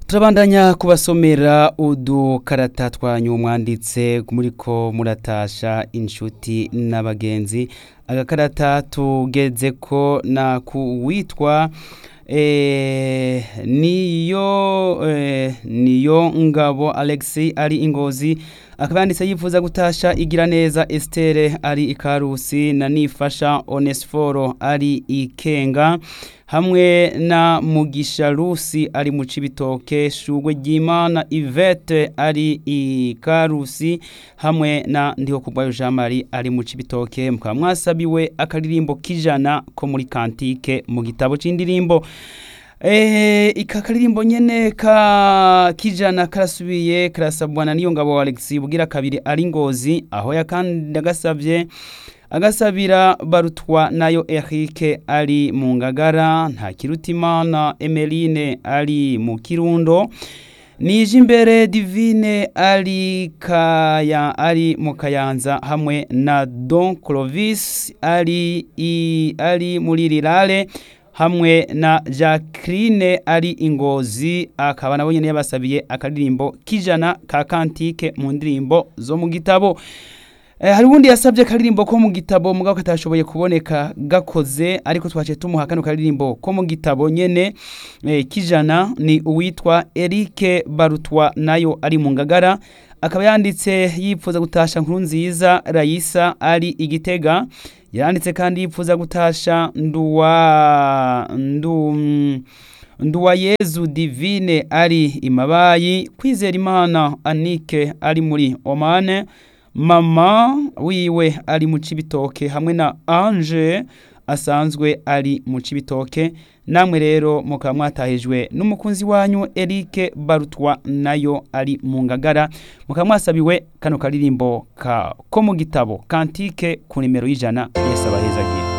turabandanya kubasomera udukarata twanyu mwanditse muriko muratasha inshuti n'abagenzi agakarata tugeze ko na kuwitwa eh, niyo eh, niyo ngabo Alexi ari ingozi akaba yanditse yifuza gutasha igira neza Estere ari ikarusi na nifasha Onesforo ari ikenga hamwe na Mugisha Rusi ari mu Cibitoke Shugwe Ryimana Yvette ari ikarusi hamwe na Ndiho Kubwayo Jean Marie ari mu Cibitoke mukaba mwasabiwe akaririmbo kijana ko muri kantike mu gitabo c'indirimbo Eh, ika karirimbo nyene ka kijana karasubiye karasabwa na niyo ngabo Alex bugira kabiri ari ngozi aho yakandi agasavye agasabira barutwa nayo Eric ari mu ngagara nta kirutimana Emeline ari mu kirundo nije imbere divine ari kaya ari mu kayanza hamwe na Don Clovis ari i, ari muri rirale hamwe na Jacqueline ari ingozi akaba nabo nyene yabasabiye akaririmbo kijana ka kantike mu ndirimbo zo mu gitabo Eh, hari ubundi yasabye karirimbo ko mu gitabo mugabo katashoboye kuboneka gakoze ariko twace tumuha kano karirimbo ko mu gitabo nyene eh, kijana ni uwitwa Eric Barutwa nayo ari mu ngagara akaba yanditse yipfuza gutasha nkuru nziza Raisa ari igitega yanditse kandi yipfuza gutasha nduwa ndu nduwa Yezu Divine ari imabayi kwizera Imana Anike ari muri Omane mama wiwe ari mu cibitoke hamwe na Ange asanzwe ari mu cibitoke namwe rero mukaba mwatahijwe n'umukunzi wanyu Eric Barutwa nayo ari mu ngagara mukaba mwasabiwe kano karirimbo ka ko mu gitabo kantike ku nimero y'ijana Yesu abahezagira